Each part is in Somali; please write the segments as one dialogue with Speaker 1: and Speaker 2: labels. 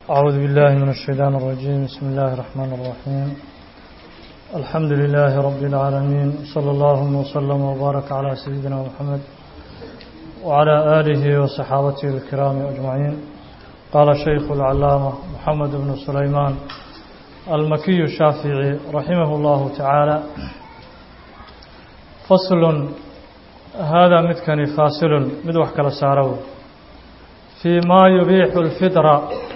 Speaker 1: أعوذ بالله من الشيطان الرجيم بسم الله الرحمن الرحيم الحمد لله رب العالمين صلى الله وسلم وبارك على سيدنا محمد وعلى آله وصحابته الكرام أجمعين قال الشيخ العلامة محمد بن سليمان المكي الشافعي رحمه الله تعالى فصل هذا مدكني فاصل مدوح كلا سارو فيما يبيح الفطرة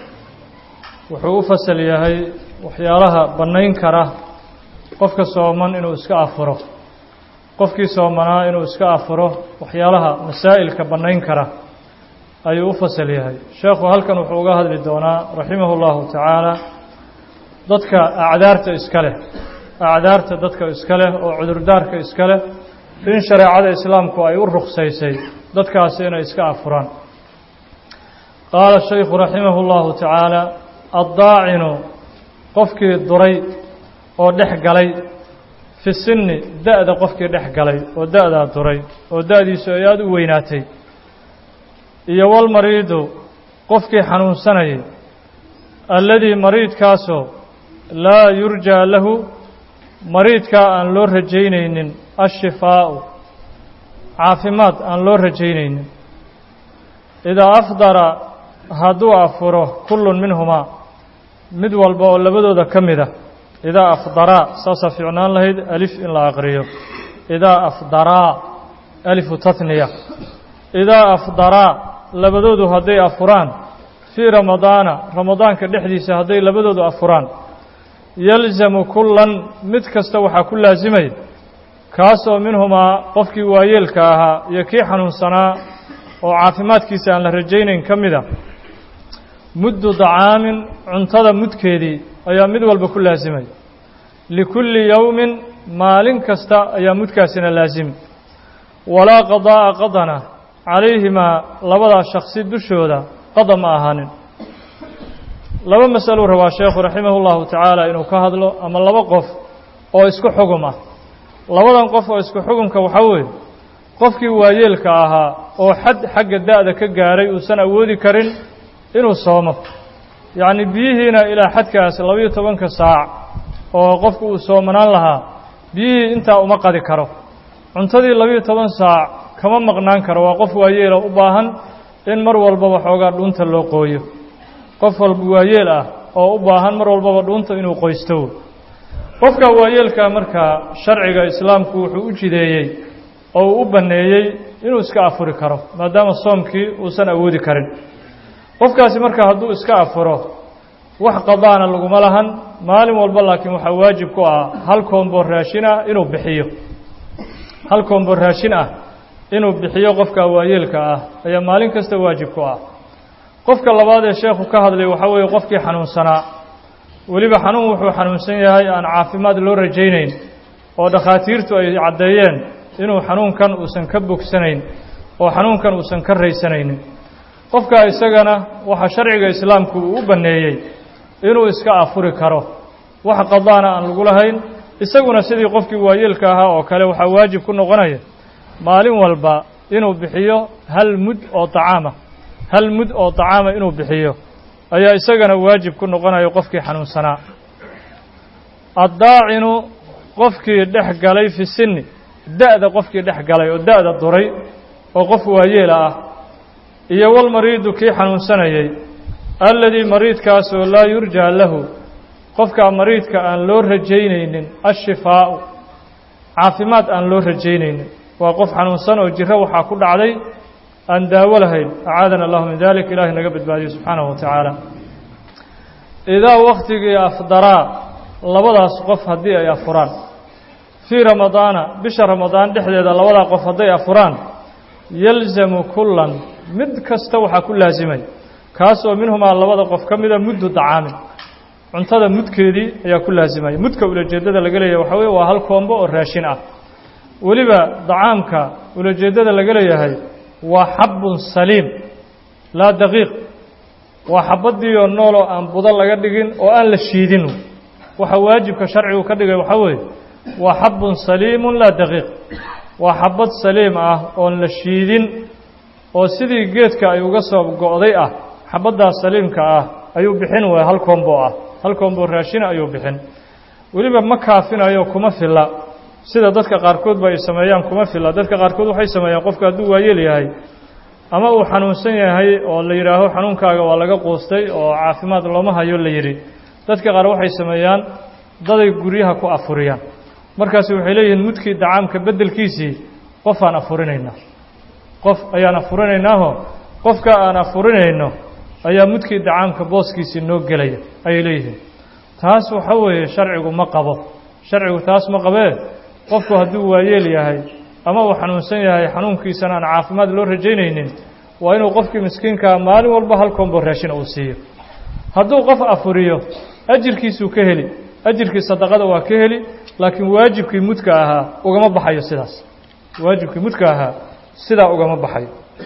Speaker 1: wuxuu u fasal yahay waxyaalaha bannayn kara qofka sooman inuu iska afuro qofkii soomanaa inuu iska afuro waxyaalaha masaa'ilka bannayn kara ayuu u fasal yahay sheekhu halkan wuxuu uga hadli doonaa raximahu llahu tacaala dadka acdaarta iska leh acdaarta dadka iska leh oo cudurdaarka iska leh in shareecada islaamku ay u ruksaysay dadkaasi inay iska afuraan qaala shaykhu raximah llahu tacaala addaacinu qofkii duray oo dhex galay fi sinni da-da qofkii dhex galay oo da-daa duray oo da-diisu ay aada u weynaatay iyo walmariidu qofkii xanuunsanayay alladii mariidkaasoo laa yurjaa lahu mariidkaa aan loo rajaynaynin ashifaa'u caafimaad aan loo rajaynaynin idaa afdara hadduu afuro kullun minhumaa mid walba oo labadooda ka mid a idaa afdaraa saasaa fiicnaan lahayd alif in la aqriyo idaa afdaraa alifu tatniya idaa afdaraa labadoodu hadday afuraan fii ramadaana ramadaanka dhexdiisa hadday labadoodu afuraan yalzamu kullan mid kasta waxaa ku laasimaya kaasoo minhumaa qofkii waayeelka ahaa iyo kii xanuunsanaa oo caafimaadkiisa aan la rajaynayn ka mid a muddu dacaamin cuntada mudkeedii ayaa mid walba ku laasimay likulli yowmin maalin kasta ayaa mudkaasina laasimi walaa qadaa'a qadana calayhimaa labadaa shaksi dushooda qada ma ahaanin laba masaluu rabaa sheekhu raximah llahu tacaala inuu ka hadlo ama laba qof oo isku xugum ah labadan qof oo isku xugumka waxaa weeye qofkii waayeelka ahaa oo xad xagga da-da ka gaaray uusan awoodi karin inuu soomo yacni biyihiina ilaa xadkaas labayo tobanka saac oo qofku uu soomanaan lahaa biyihii intaa uma qadi karo cuntadii labayo toban saac kama maqnaan karo waa qof waayeela u baahan in mar walbaba xoogaa dhuunta loo qooyo qof walba waayeel ah oo u baahan mar walbaba dhuunta inuu qoysto qofka waayeelkaa markaa sharciga islaamku wuxuu u jideeyey oo uu u banneeyey inuu iska afuri karo maadaama soomkii uusan awoodi karin qofkaasi marka hadduu iska afuro wax qadaana laguma lahan maalin walba laakiin waxaa waajib ku ah hal koombo raashin ah inuu bixiyo hal koombo raashin ah inuu bixiyo qofka waayeelka ah ayaa maalin kasta waajib ku ah qofka labaad ee sheekhu ka hadlay waxaa weeye qofkii xanuunsanaa weliba xanuun wuxuu xanuunsan yahay aan caafimaad loo rajaynayn oo dhakhaatiirtu ay caddeeyeen inuu xanuunkan uusan ka bogsanayn oo xanuunkan uusan ka raysanaynin qofka isagana waxaa sharciga islaamku uu u banneeyey inuu iska afuri karo wax qadaana aan lagu lahayn isaguna sidii qofkii waayeelka ahaa oo kale waxaa waajib ku noqonaya maalin walba inuu bixiyo hal mud oo tacaama hal mud oo tacaama inuu bixiyo ayaa isagana waajib ku noqonayo qofkii xanuunsanaa addaacinu qofkii dhex galay fi sinni da-da qofkii dhex galay oo da-da duray oo qof waayeela ah iyo walmariidu kii xanuunsanayay alladii mariidkaasoo laa yurjaa lahu qofkaa mariidka aan loo rajaynaynin ashifaa'u caafimaad aan loo rajaynaynin waa qof xanuunsan oo jiro waxaa ku dhacday aan daawo lahayn acaadana allahu min dalik ilahay naga badbaadiyo subxaanahu wa tacaala idaa wakhtigii afdaraa labadaas qof haddii ay afuraan fii ramadaana bisha ramadaan dhexdeeda labadaa qof hadday afuraan yalzamu kullan mid kasta waxaa ku laasimay kaasoo minhumaa labada qof ka mida muddu dacaamin cuntada mudkeedii ayaa ku laasimaya mudka ulajeeddada laga leeyahay waxaa weye waa hal koombo oo raashin ah weliba dacaamka ulajeeddada laga leeyahay waa xabbun saliim laa daqiiq waa xabaddiioo nooloo aan budo laga dhigin oo aan la shiidin waxa waajibka sharcigu ka dhigay waxaa weeye waa xabbun saliimun laa daqiiq waa xabad saliim ah oon la shiidin oo sidii geedka ay uga soo go'day ah xabaddaas saliimka ah ayuu bixin waaya hal koombo ah hal koombo raashina ayuu bixin weliba ma kaafinayo kuma filla sida dadka qaarkoodba ay sameeyaan kuma filla dadka qaarkood waxay sameeyaan qofka hadduu waayeel yahay ama uu xanuunsan yahay oo la yidhaaho xanuunkaaga waa laga quustay oo caafimaad looma hayo la yidhi dadka qaar waxay sameeyaan daday guryaha ku afuriyaan markaasi waxay leeyihiin mudkii dacaamka beddelkiisii qofaan afurinaynaa qof ayaan afurinaynaahoo qofka aan afurinayno ayaa mudkii dacaamka booskiisii noo gelaya ayay leeyihiin taas waxa weeye sharcigu ma qabo sharcigu taas ma qabee qofku hadduu waayeel yahay ama uu xanuunsan yahay xanuunkiisana aan caafimaad loo rajaynaynin waa inuu qofkii miskiinkaa maalin walba hal koombo raashina uu siiyo hadduu qof afuriyo ajirkiisuu ka heli ajirkii sadaqada waa ka heli laakiin waajibkii mudka ahaa ugama baxayo sidaas waajibkii mudka ahaa sidaa ugama baxayo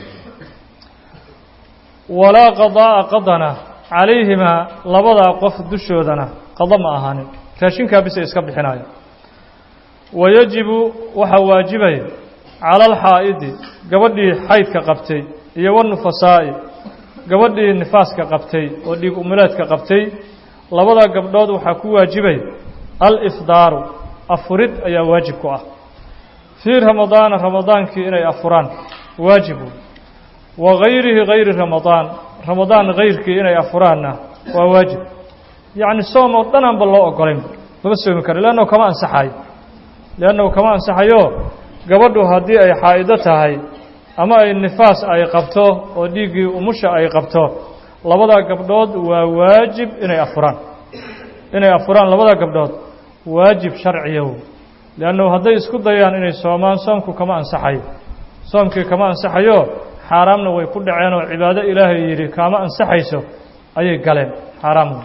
Speaker 1: walaa qadaa'a qadana calayhimaa labadaa qof dushoodana qada ma ahaanin raashinkaa bisa iska bixinayo wayajibu waxaa waajibaya cala alxaa'idi gabadhii xaydka qabtay iyo wanufasaa'i gabadhii nifaaska qabtay oo dhiig umuleedka qabtay labadaa gabdhood waxaa ku waajibaya alifdaaru afurid ayaa waajib ku ah fii ramadaana ramadaankii inay afuraan waajibu wa gayrihi gayri ramadaan ramadaan kayrkii inay afuraanna waa waajib yacni soom oo dhan aanba loo ogolaynba lama soomi karo leannahu kama ansaxayo leannahu kama ansaxayo gabadhu haddii ay xaa'ido tahay ama ay nifaas ay qabto oo dhiiggii umusha ay qabto labadaa gabdhood waa waajib inay afuraan inay afuraan labadaa gabdhood waajib sharciyaw leannahu hadday isku dayaan inay soomaan soomku kama ansaxayo soomkii kama ansaxayo xaaraamna way ku dhaceen oo cibaado ilaahay yidhi kaama ansaxayso ayay galeen xaaraamna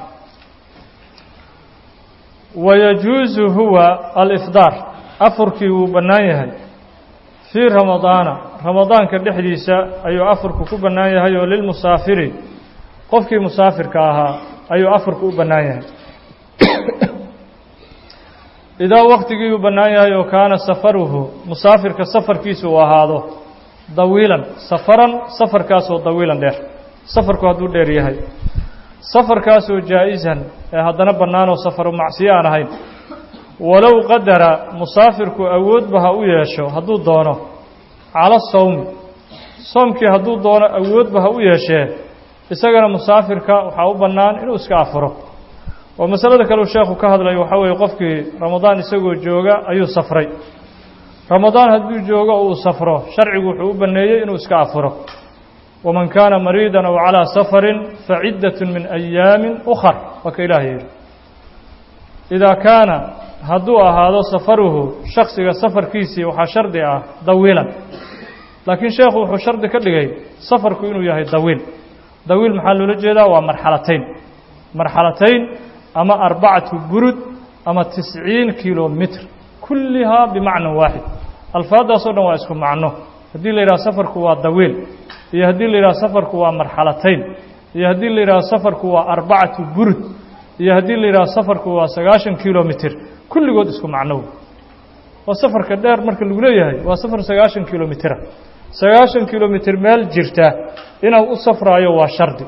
Speaker 1: wayajuusu huwa alifdaar afurkii wuu bannaan yahay fii ramadaana ramadaanka dhexdiisa ayuu afurku ku bannaan yahay oo lilmusaafiri qofkii musaafirka ahaa ayuu afurku u bannaan yahay idaa waktigii uu bannaan yahay oo kaana safaruhu musaafirka safarkiisa uu ahaado dawiilan safaran safarkaasoo dawiilan dheer safarku hadduu dheer yahay safarkaasoo jaa'isan ee haddana bannaanoo safaru macsiyo aan ahayn walow qadara musaafirku awoodba ha u yeesho hadduu doono cala sawmi soomkii hadduu doono awoodba ha u yeeshee isagana musaafirka waxaa u bannaan inuu iska afuro oo masalada kaleu sheekhu ka hadlayo waxaa weeye qofkii ramadaan isagoo jooga ayuu safray ramadaan hadduu joogo oo uu safro sharcigu wuxuu u banneeyey inuu iska afuro waman kaana mariidan aw calaa safarin faciddatun min ayaamin ukhar waa ka ilaah yidhi idaa kaana hadduu ahaado safaruhu shaksiga safarkiisii waxaa shardi ah dawiilan laakiin sheekhu wuxuu shardi ka dhigay safarku inuu yahay dawiil dawiil maxaa loola jeedaa waa marxalatayn marxalatayn ama arbacatu burud ama tisciin kilomitr kullihaa bimacnan waaxid alfaaddaasoo dhan waa isku macno haddii la yidhaha safarku waa dawiil iyo haddii la yidhaha safarku waa marxalatayn iyo haddii la yidhaha safarku waa arbacatu burud iyo haddii la yidhaha safarku waa sagaashan kilomitr kulligood isku macnow waa safarka dheer marka lagu leeyahay waa safar sagaashan kilomitra sagaashan kilomitr meel jirta inuu u safraayo waa shardi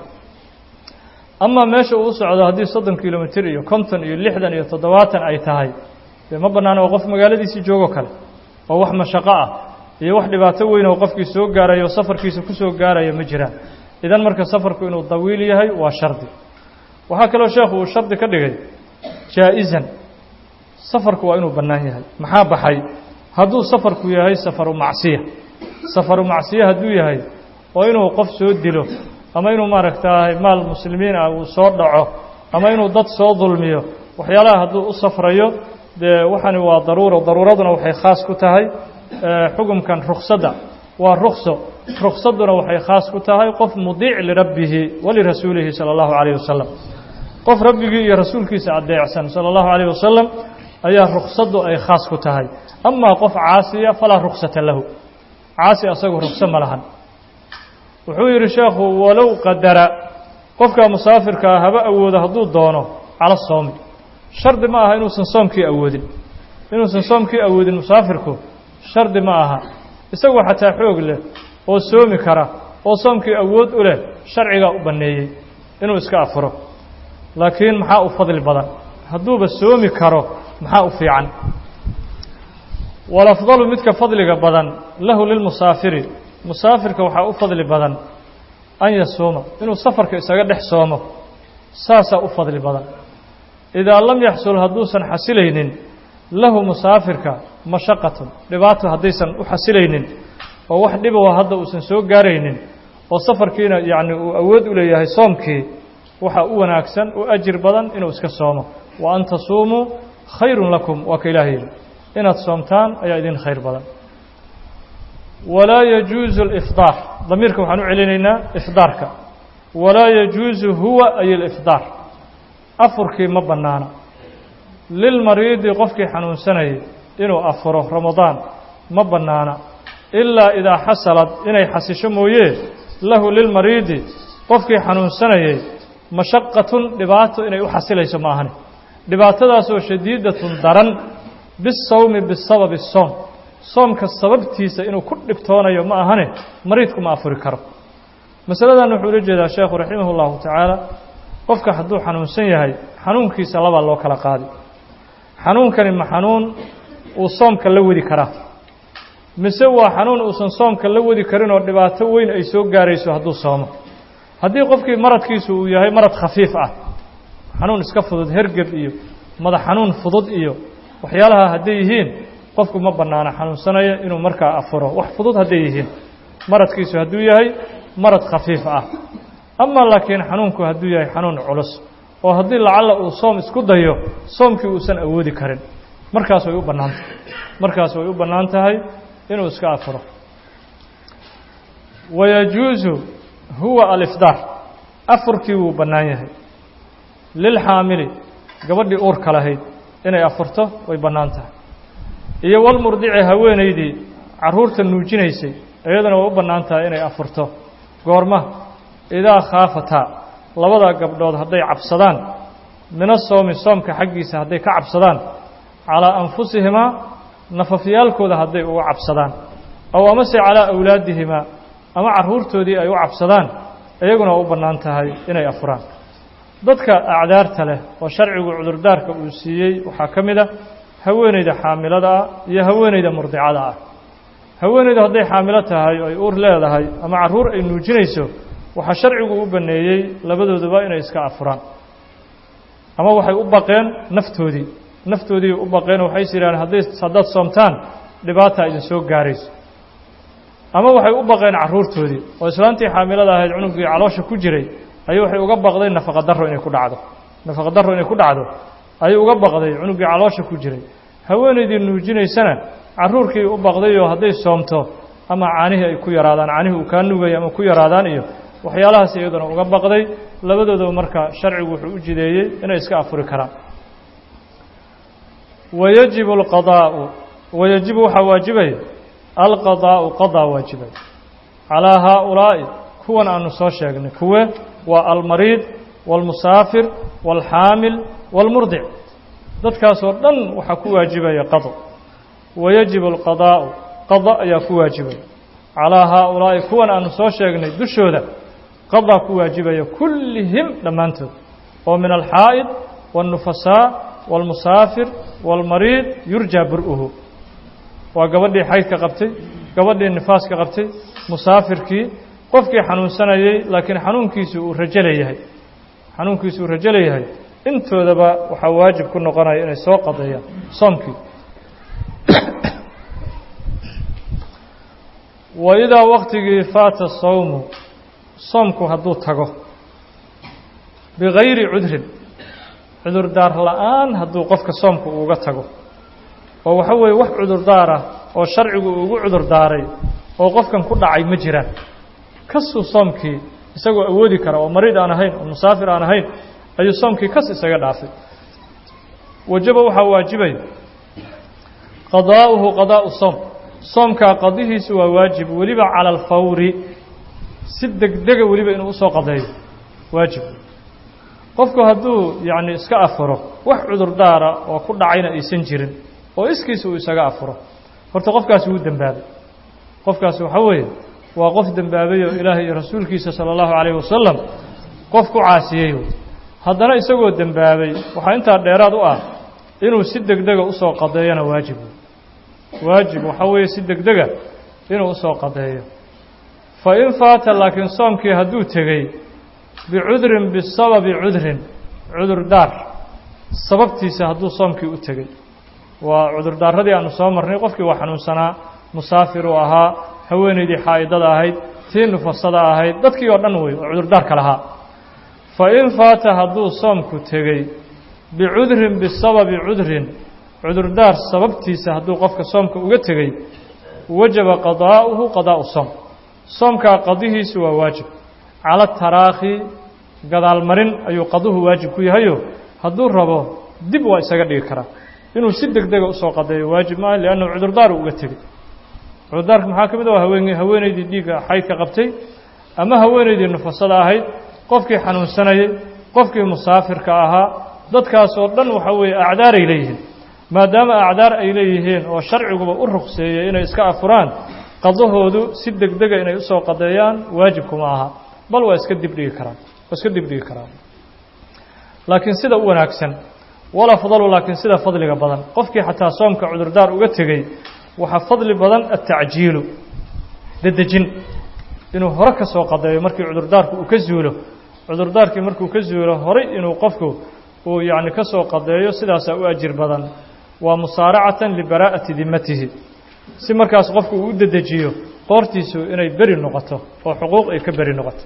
Speaker 1: amaa meesha uu u socdo haddii soddon kilomitr iyo konton iyo lixdan iyo toddobaatan ay tahay dee ma bannaan oo qof magaaladiisii joogo kale oo wax mashaqo ah iyo wax dhibaato weyn oo qofkii soo gaarayo oo safarkiisa ku soo gaaraya ma jiraan idan marka safarku inuu dawiil yahay waa shardi waxaa kaloo sheekhu uu shardi ka dhigay jaa-izan safarku waa inuu bannaan yahay maxaa baxay hadduu safarku yahay safaru macsiya safaru macsiya hadduu yahay oo inuu qof soo dilo ama inuu maaragtaahay maal muslimiin ah uu soo dhaco ama inuu dad soo dulmiyo waxyaalaha hadduu u safrayo dee waxani waa daruuro daruuraduna waxay khaas ku tahay xukumkan ruksadda waa rukso ruksadduna waxay khaas ku tahay qof mudiic lirabbihi walirasuulihi sala allahu calayh wasalam qof rabbigii iyo rasuulkiisa adeecsan sala allahu calayh wasalam ayaa ruksaddu ay khaas ku tahay amaa qof caasiya falaa ruksata lahu caasi asagu rukso ma lahan wuxuu yidhi sheekhu walow qadara qofka musaafirkaa haba awoodo hadduu doono cala soomi shardi ma aha inuusan soomkii awoodin inuusan soomkii awoodin musaafirku shardi ma aha isagoo xataa xoog leh oo soomi kara oo soomkii awood u leh sharcigaa u banneeyey inuu iska afuro laakiin maxaa u fadli badan hadduuba soomi karo maxaa u fiican walafdalu midka fadliga badan lahu lilmusaafiri musaafirka waxaa u fadli badan an yasuuma inuu safarka isaga dhex soomo saasaa u fadli badan idaa lam yaxsul hadduusan xasilaynin lahu musaafirka mashaqatun dhibaato haddaysan u xasilaynin oo wax dhibowa hadda uusan soo gaaraynin oo safarkiina yacni uu awood u leeyahay soomkii waxaa u wanaagsan oo ajir badan inuu iska soomo wa an tasuumuu khayrun lakum waa ka ilaah yidhi inaad soomtaan ayaa idin khayr badan walaa yajuusu alifdaar damiirka waxaan u celinaynaa ifdaarka walaa yajuusu huwa ay alifdaar afurkii ma bannaana lilmariidi qofkii xanuunsanayay inuu afuro ramadaan ma bannaana ilaa idaa xasalad inay xasisho mooyee lahu lilmariidi qofkii xanuunsanayay mashaqatun dhibaato inay u xasilayso ma ahani dhibaatadaasoo shadiidatun daran bisawmi bisababi soom soomka sababtiisa inuu ku dhibtoonayo ma ahane mariidku ma afuri karo masaladan wuxuu ula jeedaa sheekhu raximah اllahu tacaala qofka hadduu xanuunsan yahay xanuunkiisa labaa loo kala qaadi xanuunkani ma xanuun uu soomka la wadi karaa mise waa xanuun uusan soomka la wadi karin oo dhibaato weyn ay soo gaarayso hadduu soomo haddii qofkii maradkiisu uu yahay marad khafiif ah xanuun iska fudud hergeb iyo madax xanuun fudud iyo waxyaalaha hadday yihiin qofku ma bannaana xanuunsanaya inuu markaa afuro wax fudud hadday yihiin maradkiisu hadduu yahay marad khafiif ah ama laakiin xanuunku hadduu yahay xanuun culus oo haddii lacalla uu soom isku dayo soomkii uusan awoodi karin markaas way u bannaantahay markaas way u bannaan tahay inuu iska afuro wayajuusu huwa alifdaar afurkii wuu bannaan yahay lilxaamili gabadhii uurka lahayd inay afurto way bannaan tahay iyo walmurdici haweenaydii carruurta nuujinaysay iyaduna way u bannaan tahay inay afurto goorma idaa khaafataa labada gabdhood hadday cabsadaan mina soomi soomka xaggiisa hadday ka cabsadaan calaa anfusihimaa nafafyaalkooda hadday uga cabsadaan aw amase calaa awlaadihimaa ama carruurtoodii ay u cabsadaan iyaguna waa u bannaan tahay inay afuraan dadka acdaarta leh oo sharcigu cudurdaarka uu siiyey waxaa ka mid a haweenayda xaamilada ah iyo haweenayda murdicada ah haweenaydu hadday xaamilo tahay oo ay uur leedahay ama carruur ay nuujinayso waxaa sharcigu u banneeyey labadooduba inay iska afuraan ama waxay u baqeen naftoodii naftoodii u baqeen oo waxay is yidhahdeen hadday haddaad soomtaan dhibaata idin soo gaarayso ama waxay u baqeen carruurtoodii oo islaantii xaamilada ahayd cunugii caloosha ku jiray ayay waxay uga baqday nafaqa darro inay ku dhacdo nafaqa darro inay ku dhacdo ayay uga baqday cunugii caloosha ku jiray haweenaydii nuujinaysana carruurkii u baqdayoo hadday soomto ama caanihii ay ku yaraadaan caanihii uu kaa nugaya ama ku yaraadaan iyo waxyaalahaas iyaduna uga baqday labadoodaba marka sharcigu wuxuu u jideeyey inay iska afuri karaan wayajibu alqadaa'u wayajibu waxaa waajibaya alqadaa'u qadaa waajibay calaa haaulaa'i kuwan aanu soo sheegnay kuwe waa almariid waalmusaafir waalxaamil waalmurdic dadkaasoo dhan waxaa ku waajibaya qado wayajibu alqadaa'u qada ayaa ku waajibaya calaa haaulaa'i kuwan aanu soo sheegnay dushooda qadaa ku waajibaya kullihim dhammaantood oo min alxaa'id wاlnufasaa wاlmusaafir wاlmariid yurjaa bur'uhu waa gabadhii xaydka qabtay gabadhii nifaaska qabtay musaafirkii qofkii xanuunsanayey laakiin xanuunkiisu uu rajo leeyahay xanuunkiisu uu rajo leeyahay intoodaba waxaa waajib ku noqonaya inay soo qadeeyaan soomkii wa idaa waktigii faata sawmu soomku hadduu tago bigayri cudrin cudurdaar la'aan hadduu qofka soomku uuga tago oo waxa weeye wax cudurdaar ah oo sharcigu ugu cudurdaaray oo qofkan ku dhacay ma jiraan kasuu soomkii isagoo awoodi kara oo mariid aan ahayn oo musaafir aan ahayn ayuu soomkii kas isaga dhaafay wajaba waxaa waajibaya qadaa'uhu qadaa'u soom soomkaa qadihiisu waa waajib weliba cala alfawri si degdega weliba inuu usoo qadeeyo waajib qofku hadduu yacni iska afuro wax cudurdaara oo ku dhacayna aysan jirin oo iskiisa uu isaga afuro horta qofkaasi wuu dembaabay qofkaasi waxaa weeye waa qof dembaabay oo ilaahay iyo rasuulkiisa sala allahu calayhi wasalam qof ku caasiyey haddana isagoo dembaabay waxaa intaa dheeraad u ah inuu si degdega usoo qadeeyona waajib waajib waxaa weeye si degdega inuu usoo qadeeyo fa in faata laakiin soomkii hadduu tegey bicudrin bisababi cudrin cudurdaar sababtiisa hadduu soomkii u tegey waa cudurdaaradii aanu soo marnay qofkii waa xanuunsanaa musaafir uu ahaa haweenaydii xaa'idada ahayd tii nufasada ahayd dadkii oo dhan wey oo cudurdaarka lahaa fa in faata hadduu soomku tegey bicudrin bisababi cudrin cudurdaar sababtiisa hadduu qofka soomka uga tegey wajaba qadaa'uhu qadaa'u soom soomkaa qadihiisu waa waajib cala taraakhi gadaalmarin ayuu qaduhu waajib ku yahayo hadduu rabo dib waa isaga dhigi karaa inuu si deg dega usoo qadeeyo waajib maaha liannahu cudurdaaru uga tegey cudurdaarka maxaa ka mid ah haween haweenaydii dhiigga xaydka qabtay ama haweenaydii nufasada ahayd qofkii xanuunsanayey qofkii musaafirka ahaa dadkaasoo dhan waxaa weeye acdaaray leeyihiin maadaama acdaar ay leeyihiin oo sharciguba u ruqseeyey inay iska afuraan qadahoodu si deg dega inay usoo qadeeyaan waajibkuma aha bal waa iska dibdhigi karaan waa iska dibdhigi karaan laakiin sida u wanaagsan walafdalu laakiin sida fadliga badan qofkii xataa soomka cudurdaar uga tegey waxaa fadli badan atacjiilu dedejin inuu hore ka soo qadeeyo markii cudurdaarku uu ka zuulo cudurdaarkii markuu ka zuulo horay inuu qofku uu yacni ka soo qadeeyo sidaasaa u ajir badan waa musaaracatan libaraa'ati dimatihi si markaas qofku uu u dedejiyo qoortiisu inay beri noqoto oo xuquuq ay ka beri noqoto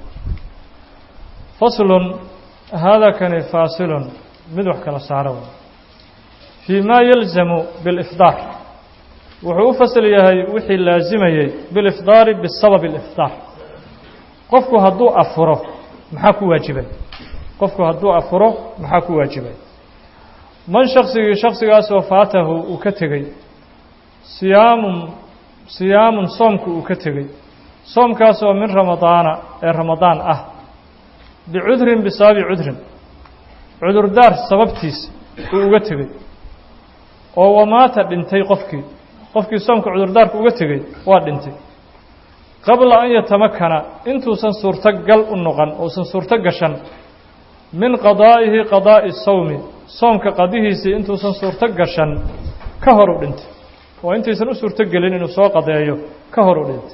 Speaker 1: faslun haadaa kani faasilun mid wax kala saaro fii ma yalzamu bilifdaar wuxuu u fasal yahay wixii laazimayey bilifdaari bisababi alifdaar qofku hadduu afuro maxaa ku waajibay qofku hadduu afuro maxaa ku waajibay man shaksigii shaksigaasoo faatahu uu ka tegey siyaamun siyaamun soomku uu ka tegey soomkaasoo min ramadaana ee ramadaan ah bicudrin bisababi cudrin cudurdaar sababtiisa uu uga tegey oo wamaata dhintay qofkii qofkii soomka cudurdaarka uga tegey waa dhintay qabla an yatamakana intuusan suurtogal u noqon uusan suurto gashan min qadaa'ihi qadaa'i sawmi soomka qadihiisii intuusan suurto gashan ka hor u dhintay oo intaysan u suurto gelin inuu soo qadeeyo ka hor u dhintay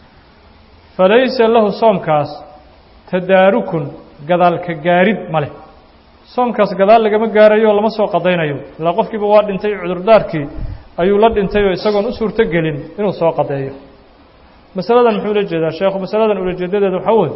Speaker 1: falaysa lahu soomkaas tadaarukun gadaalka gaarid ma leh soomkaas gadaal lagama gaarayo lama soo qadaynayo ilaa qofkiiba waa dhintay cudurdaarkii ayuu la dhintay oo isagoon u suurto gelin inuu soo qadeeyo masaladan muxuu ula jeedaa sheekhu masaladan ulajeedadeeda waxaa weeye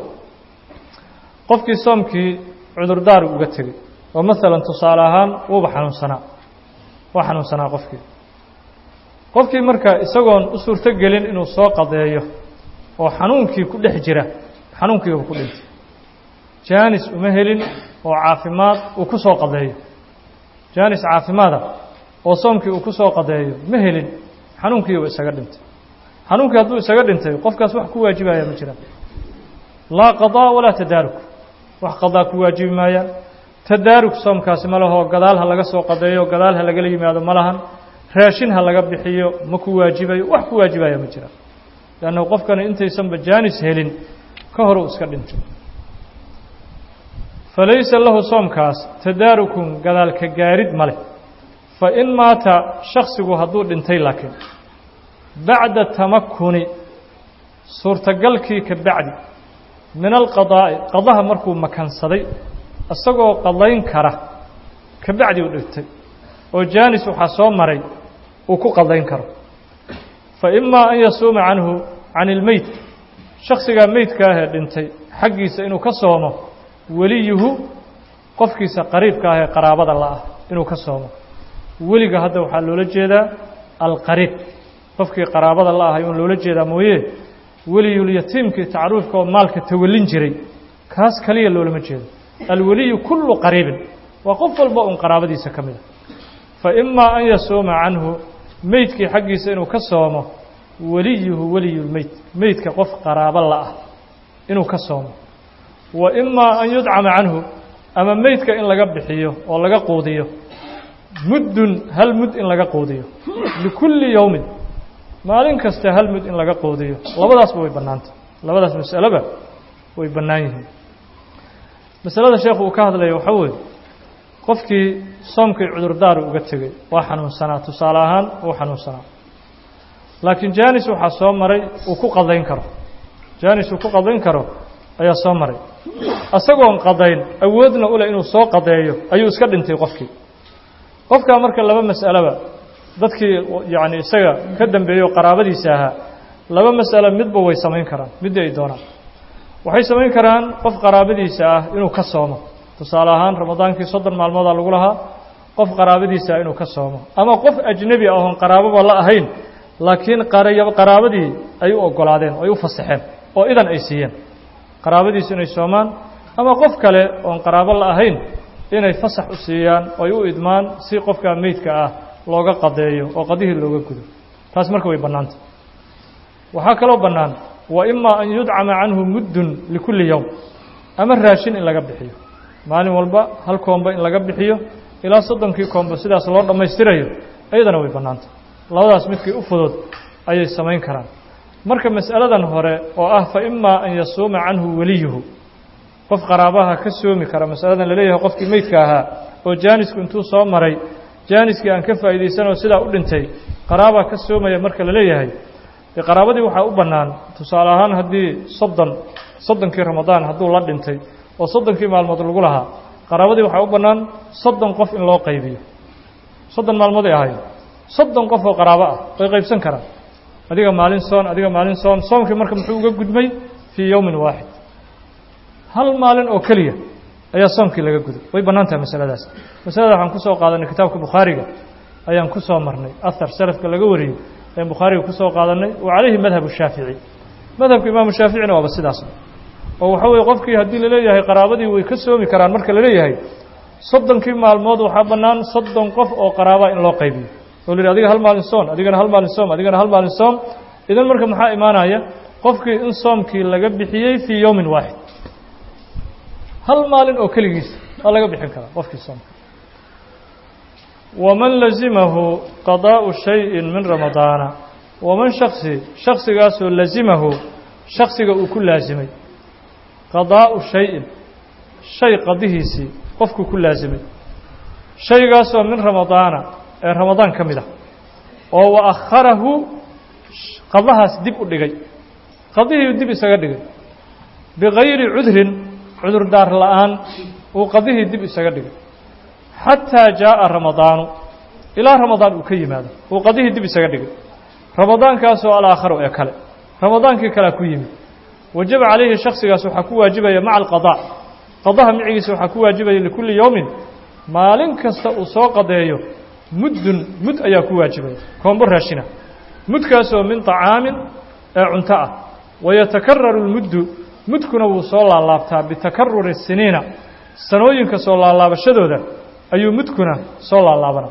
Speaker 1: qofkii soomkii cudurdaaru uga tegey oo maalan tusaale ahaan wuuba xanuunsanaa waa xanuunsanaa qofkii qofkii marka isagoon u suurto gelin inuu soo qadeeyo oo xanuunkii ku dhex jira xanuunkiiba ku dhintay jaanis uma helin oo caafimaad uu ku soo qadeeyo jaanis caafimaada oo soomkii uu ku soo qadeeyo ma helin xanuunkiiba isaga dhintay xanuunkii hadduu isaga dhintay qofkaas wax ku waajibaya ma jiraan laa qadaa walaa tadaaruk wax qadaa ku waajibi maayaan tadaaruk soomkaasi ma lahoo gadaal ha laga soo qadeeyo gadaal ha lagala yimaado ma lahan raashin ha laga bixiyo ma ku waajibayo wax ku waajibaya ma jiraan leannahu qofkani intaysanba jaanis helin ka hor uu iska dhintay falaysa lahu soomkaas tadaarukun gadaalka gaarid ma leh fa in maata shaksigu hadduu dhintay laakiin bacda tamakuni suurtagalkii ka bacdi min alqadaa'i qadaha markuu makansaday isagoo qadayn kara ka bacdi u dhigtay oo jaanis waxaa soo maray uu ku qadayn karo fa imaa an yasuuma canhu can ilmeyd shaksigaa meydka ahee dhintay xaggiisa inuu ka soomo weliyuhu qofkiisa qariibka ah ee qaraabada la'ah inuu ka soomo weliga hadda waxaa loola jeedaa alqariib qofkii qaraabada la ahay uun loola jeedaa mooye weliyulyatiimkii tacruufka oo maalka tawallin jiray kaas kaliya loolama jeedo alweliyu kullu qariibin waa qof walba uun qaraabadiisa ka mid a fa imaa an yasuuma canhu meydkii xaggiisa inuu ka soomo weliyuhu weliyulmeyd meydka qof qaraabo la'ah inuu ka soomo wa imaa an yudcama canhu ama meydka in laga bixiyo oo laga quudiyo muddun hal mud in laga quudiyo likulli yowmin maalin kasta hal mud in laga quudiyo labadaasba way bannaantay labadaas mas'aloba way bannaan yihiin masalada sheekhu uu ka hadlaya waxaa weeye qofkii soomkii cudurdaar uga tegey waa xanuunsanaa tusaale ahaan uu xanuunsanaa laakiin janis waxaa soo maray uu ku qadayn karo janis uu ku qadayn karo ayaa soo maray isagoon qadayn awoodna u leh inuu soo qadeeyo ayuu iska dhintay qofkii qofkaa marka laba mas'aleba dadkii yacni isaga ka dambeeyo qaraabadiisa ahaa laba mas'alo midba way samayn karaan midda ay doonaan waxay samayn karaan qof qaraabadiisa ah inuu ka soomo tusaale ahaan ramadaankii soddon maalmoodaa lagu lahaa qof qaraabadiisa ah inuu ka soomo ama qof ajnebi ah oon qaraababa la ahayn laakiin qaraabadii ay u oggolaadeen oo ay u fasaxeen oo idan ay siiyeen qaraabadiisu inay soomaan ama qof kale oon qaraabo la ahayn inay fasax u siiyaan oo ay u idmaan si qofkaa meydka ah looga qadeeyo oo qadihii looga gudo taas marka way bannaanta waxaa kaloo bannaan wa imaa an yudcama canhu muddun likulli yowm ama raashin in laga bixiyo maalin walba hal koombo in laga bixiyo ilaa soddonkii koombo sidaas loo dhammaystirayo iyadana way bannaanta labadaas midkii u fudud ayay samayn karaan marka mas'aladan hore oo ah fa imaa an yasuuma canhu weliyuhu qof qaraabaha ka soomi kara masaladan laleeyahay qofkii meydka ahaa oo jaanisku intuu soo maray jaaniskii aan ka faa'iidaysanoo sidaa u dhintay qaraabaa ka soomaya marka la leeyahay dee qaraabadii waxaa u bannaan tusaale ahaan haddii soddon soddonkii ramadaan hadduu la dhintay oo soddonkii maalmood lagu lahaa qaraabadii waxaa u bannaan soddon qof in loo qaybiyo soddon maalmood ay ahayd soddon qof oo qaraabo ah way qaybsan karaan adiga maalin soon adiga maalin soon soomkii marka muxuu uga gudmay fii yowmin waaxid hal maalin oo keliya ayaa soomkii laga guday way bannaan tahay masaladaas masalada waxaan ku soo qaadanay kitaabka bukhaariga ayaan ku soo marnay ahar salafka laga wariyey ayaan bukhaariga ku soo qaadanay wa calayhi madhabu shaafici madhabka imaamu shaaficina waaba sidaas oo waxa weeye qofkii haddii laleeyahay qaraabadii way ka soomi karaan marka laleeyahay soddonkii maalmood waxaa bannaan soddon qof oo qaraaba in loo qaybiyo oo la yidhi adiga hal maalin soon adigana hal maalin soom adigana hal maalin soom idan marka maxaa imaanaya qofkii in soomkii laga bixiyey fii yowmin waaxid hal maalin oo keligiis waa laga bixin karaa qofkii soomka waman lazimahu qadaa'u shayin min ramadaana waman shaksi shaksigaasoo lazimahu shaksiga uu ku laasimay qadaa'u shayin shay qadihiisii qofkuu ku laasimay shaygaasoo min ramadaana ee ramadaan ka mid ah oo wa akharahu qadahaas dib u dhigay qadihii dib isaga dhigay bigayri cudrin cudurdaar la'aan uu qadihii dib isaga dhigay xataa jaaءa ramadaanu ilaa ramadaan uu ka yimaado uu qadihii dib isaga dhigay ramadaankaasoo alaakharu ee kale ramadaankii kalea ku yimid wajaba calayhi shaksigaas waxaa ku waajibaya maca alqadaa qadaha micigiisa waxaa ku waajibaya likulli yowmin maalin kasta uu soo qadeeyo muddun mud ayaa ku waajibaya koombo raashina mudkaasoo min طacaamin ee cunto ah wayatakararu اlmuddu mudkuna wuu soo laalaabtaa bitakaruri siniina sanooyinka soo laalaabashadooda ayuu mudkuna soo laalaabana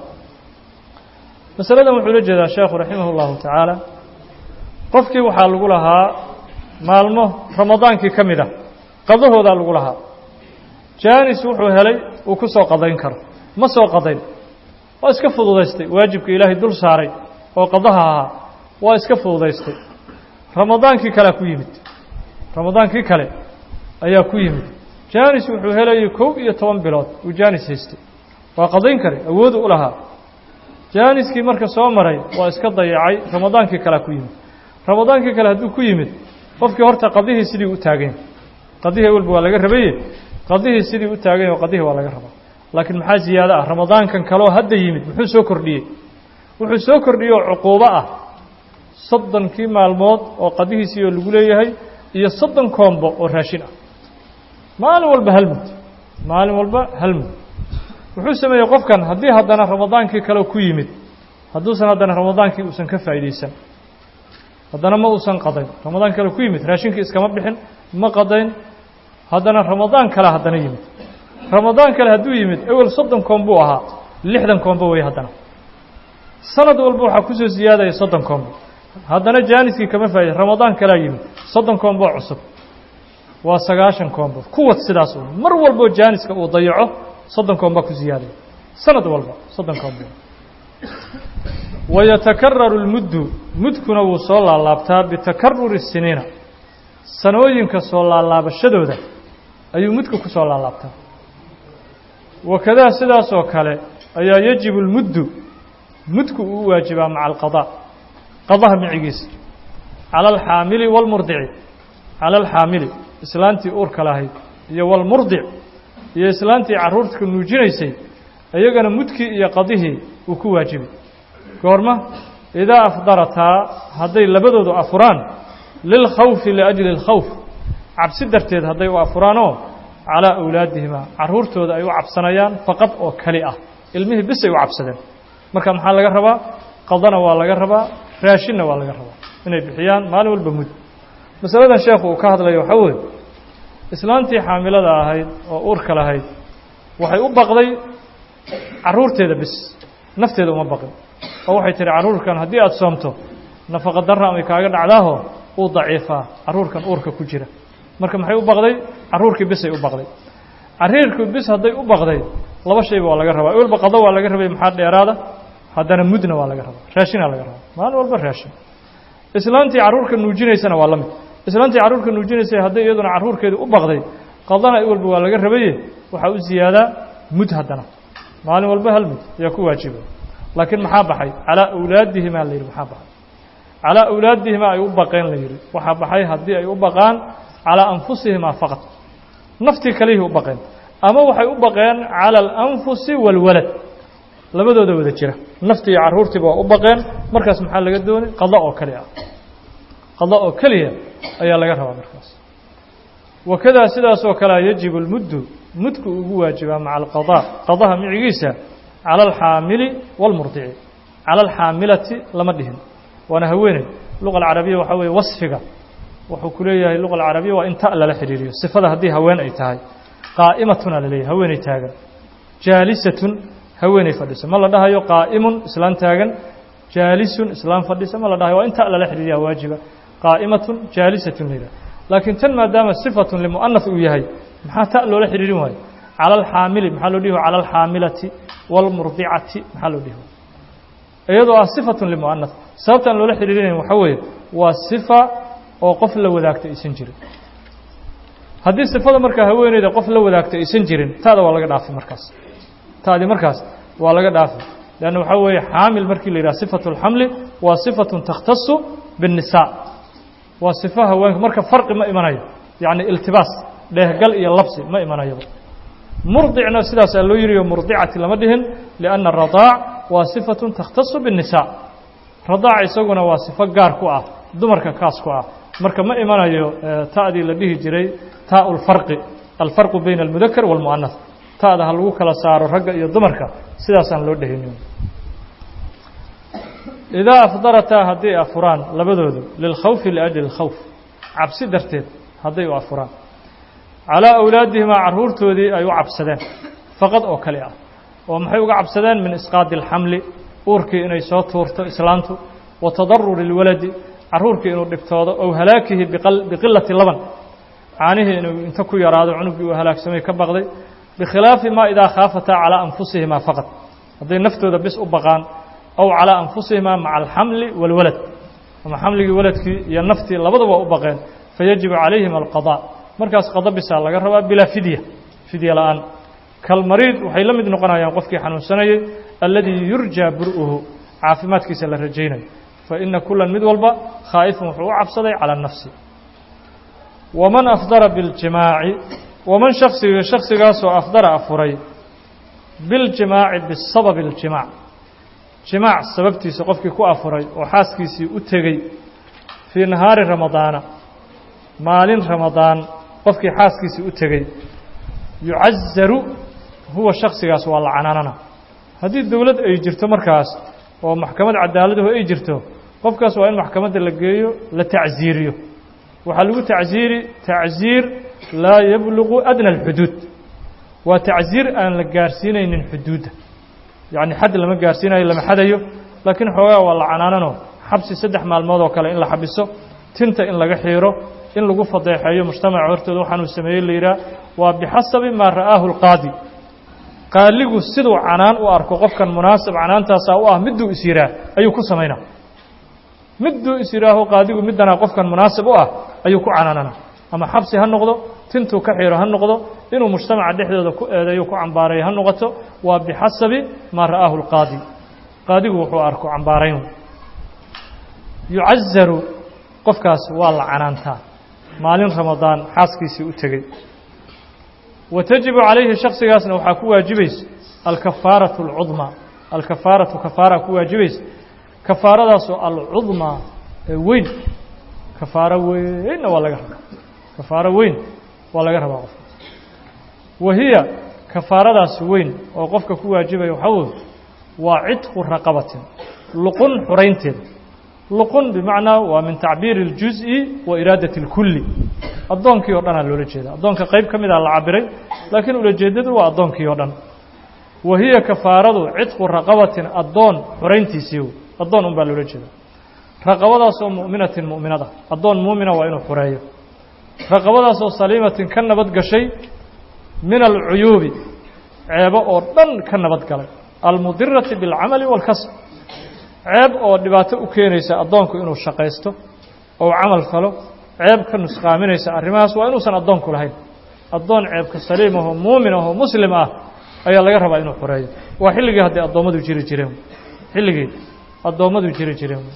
Speaker 1: masaladan wuxuu la jeedaa sheekhu raximah اllahu tacaala qofkii waxaa lagu lahaa maalmo ramadaankii ka mid ah qadahoodaa lagu lahaa jaanis wuxuu helay uu ku soo qadayn karo ma soo qadayn waa iska fududaystay waajibka ilaahay dul saaray oo qadaha ahaa waa iska fududaystay ramadaankii kalea ku yimid ramadaankii kale ayaa ku yimid jaanis wuxuu helayay kow iyo toban bilood uu jaanis haystay waa qadayn kare awoodu u lahaa jaaniskii marka soo maray waa iska dayacay ramadaankii kalea ku yimid ramadaankii kale hadduu ku yimid qofkii horta qadihii sidii u taaganya qadihii awalba waa laga rabaye qadihii sidii u taaganya oo qadihii waa laga rabaa laakiin maxaa ziyaado ah ramadaankan kaleoo hadda yimid muxuu soo kordhiyey wuxuu soo kordhiyey oo cuquubo ah soddonkii maalmood oo qadihiisii oo lagu leeyahay iyo soddon koombo oo raashin ah maalin walba hal mud maalin walba hal mud wuxuu sameeyey qofkan haddii haddana ramadaankii kale ku yimid hadduusan haddana ramadaankii uusan ka faa'iidaysan haddana ma uusan qadayn ramadaan kale ku yimid raashinkii iskama bixin ma qadayn haddana ramadaan kale haddana yimid ramadaan kale hadduu yimid ewel soddon koom buu ahaa lixdan koombo wey haddana sanad walba waxaa kusoo siyaadaya soddon koombo haddana jaaniskii kama faa'iday ramadaan kalea yimid soddon koombo cusub waa sagaashan koombo kuwad sidaas un mar walboo jaaniska uu dayaco soddon koomba ku siyaadaya sanad walba soddon koombo wayatakararu lmuddu mudkuna wuu soo laalaabtaa bitakaruri siniina sanooyinka soo laalaabashadooda ayuu mudku ku soo laalaabtaa wakadaa sidaasoo kale ayaa yajibu lmuddu mudku uu u waajibaa maca alqadaa qadaha micigiisa cala alxaamili waalmurdici cala alxaamili islaantii uurka lahayd iyo waalmurdic iyo islaantii carruurtka nuujinaysay iyagana mudkii iyo qadihii uu ku waajibay goorma idaa afdarataa hadday labadoodu afuraan lilkhawfi liajli اlkhawf cabsi darteed hadday u afuraanoo calaa awlaadihimaa carruurtooda ay u cabsanayaan faqad oo keli ah ilmihii bisay u cabsadeen marka maxaa laga rabaa qadana waa laga rabaa raashinna waa laga rabaa inay bixiyaan maalin walba mud masaladan sheekhu uu ka hadlayo waxaa weeye islaantii xaamilada ahayd oo uurka lahayd waxay u baqday carruurteeda bis nafteeda uma baqin oo waxay tihi carruurkan haddii aada soomto nafaqa darra amay kaaga dhacdaaho uu daciifaa carruurkan uurka ku jira marka maxay u baqday carruurkii bisay u baqday carriirkii bis hadday u baqday laba shayba waa laga rabaa walba qado waa laga rabay maxaa dheeraada haddana mudna waa laga rabaa raashinaa laga rabaa maalin walba raashin islaantii carruurka nuujinaysana waa la mid islaantii carruurka nuujinaysay hadday iyaduna carruurkeedii u baqday qadana walba waa laga rabaye waxaa u ziyaadaa mud haddana maalin walba hal mud ayaa ku waajiba laakiin maxaa baxay calaa awlaadihimaa la yidhi maxaa baxay calaa awlaadihimaa ay u baqeen la yidhi waxaa baxay haddii ay u baqaan calaa anfusihimaa faqad naftii kalihii u baqeen ama waxay u baqeen cala alanfusi waalwalad labadooda wada jira naftii iyo carruurtiiba waa u baqeen markaas maxaa laga doonay qado oo keli ah qado oo keliya ayaa laga rabaa markaas wakadaa sidaasoo kalea yajibu lmuddu mudku ugu waajibaa maca alqadaa qadaha micigiisa cala alxaamili waalmurdici cala alxaamilati lama dhihin waana haweeney luqa alcarabiya waxaa weeye wasfiga wuxuu ku leeyahay luqa alcarabiya waa in ta lala xidhiiriyo sifada haddii haween ay tahay qaa'imatuna la leeyahay haweeney taagan jaalisatun haweeney fadhisa ma la dhahayo qaa'imun islaan taagan jaalisun islaan fadhisa ma la dhahayo waa in ta lala xidhiiriyaa waajiba qaa'imatun jaalisatun la yidhaha laakiin tan maadaama sifatun limu'anath uu yahay maxaa ta loola xidhiirin waayo cala alxaamili maxaa loo dhihi cala alxaamilati waalmurdicati maxaa loo dhihi iyadoo ah sifatun limu'anath sababtaan loola xidhiirinayn waxaa weeye waa sifa oo qof la wadaagta aysan jirin haddii sifada markaa haweeneyda qof la wadaagta aysan jirin taada waa laga dhaafi markaas taadi markaas waa laga dhaafi leanna waxaa weeye xaamil markii la yidhaha sifatu اlxamli waa sifatun takhtasu biالnisaa waa sifa haweenka marka farqi ma imanayo yacni iltibaas dheehgal iyo labsi ma imanayaba murdicna sidaasaa loo yiriyo murdicati lama dhihin lianna aradaac waa sifatun takhtasu biالnisaa radaac isaguna waa sifo gaar ku ah dumarka kaas ku ah marka ma imanayo ta'dii la dhihi jiray taء اlfarqi alfarqu bayna اlmudakar wاlmu'anath ta'da ha lagu kala saaro ragga iyo dumarka sidaasaan loo dhehinin idaa afdarataa hadday afuraan labadoodu lilkhawfi liajli اlkhawf cabsi darteed hadday u afuraan calaa awlaadihimaa carruurtoodii ay u cabsadeen faqad oo kale ah oo maxay uga cabsadeen min isqaadi اlxamli uurkii inay soo tuurto islaantu wa tadaruri اlwaladi carruurkii inuu dhibtoodo ow halaakihi biqilati laban caanihii inuu inta ku yaraado cunuggii uu halaagsamay ka baqday bikhilaafi maa idaa khaafataa calaa anfusihimaa faqad hadday naftooda bis u baqaan aw calaa anfusihimaa maca alxamli waalwalad ama xamligii waladkii iyo naftii labadaba u baqeen fayajibu calayhima alqadaa markaas qada bisaa laga rabaa bilaa fidya fidya la'aan kalmariid waxay la mid noqonayaan qofkii xanuunsanayay alladii yurjaa bur'uhu caafimaadkiisa la rajaynayo fa ina kulan mid walba khaa'ifun wuxuu u cabsaday cala nafsi waman afdara biاljimaaci waman shaksiga shaksigaasoo afdara afuray biاljimaaci bisababi اljimaac jimaac sababtiisa qofkii ku afuray oo xaaskiisii u tegey fii nahaari ramadaana maalin ramadaan qofkii xaaskiisii u tegey yucazaru huwa shaksigaas waa la canaanana haddii dowlad ay jirto markaas oo maxkamad cadaaladahu ay jirto qofkaas waa in maxkamadda la geeyo la tacsiiriyo waxaa lagu tacsiiri tacsiir laa yablugu adna alxuduud waa tacsiir aan la gaarsiinaynin xuduudda yacni xad lama gaarsiinayo lama xadayo laakiin xoogaa waa la canaanano xabsi saddex maalmood oo kale in la xabiso tinta in laga xiiro in lagu fadeexeeyo mujtamaca hortooda waxaanuu sameeyey la yidhaah waa bixasabi maa ra'aahu alqaadi qaaligu siduu canaan u arko qofkan munaasib canaantaasaa u ah midduu is yidhaah ayuu ku samaynaa midduu is yidhaaho qaadigu middanaa qofkan munaasib u ah ayuu ku canaanana ama xabsi ha noqdo tintuu ka xiiro ha noqdo inuu mujtamaca dhexdooda ku eedeeyo ku cambaareeyo ha noqoto waa bixasabi maa ra'aahu alqaadi qaadigu wuxuu arko cambaarayn yucazaru qofkaas waa la canaantaa maalin ramadaan xaaskiisii u tegey wa tajibu calayhi shaksigaasna waxaa ku waajibaysa alkafaaratu alcudmaa alkafaaratu kafaara ku waajibaysa kafaaradaasoo alcudmaa ee weyn kafaaro weynna waa laga rabaa kafaaro weyn waa laga rabaa qofka wa hiya kafaaradaas weyn oo qofka ku waajibaya waxaa wey waa cidqu raqabatin luqun xuraynteeda luqun bimacnaa waa min tacbiiri اljuز'i wa iraadati اlkulli addoonkii o dhanaa loola jeeda addoonka qayb ka mida la cabiray laakiin ulajeedadu waa addoonkii oo dhan wa hiya kafaaradu cidqu raqabatin addoon xurayntiisii addoon un baa loola jeeda raqabadaasoo mu'minatin mu'minada addoon muumina waa inuu xureeyo raqabadaasoo saliimatin ka nabad gashay min alcuyuubi ceebo oo dhan ka nabad galay almudirati biاlcamali wاlkasb ceeb oo dhibaato u keenaysa addoonku inuu shaqaysto ou camal falo ceeb ka nusqaaminaysa arrimahaas waa inuusan addoonku lahayn addoon ceebka saliim ahoo muumin ahoo muslim ah ayaa laga rabaa inuu xureeyo waa xilligii hadday addoommadu jiri jireen xilligii addoommadu jiri jireen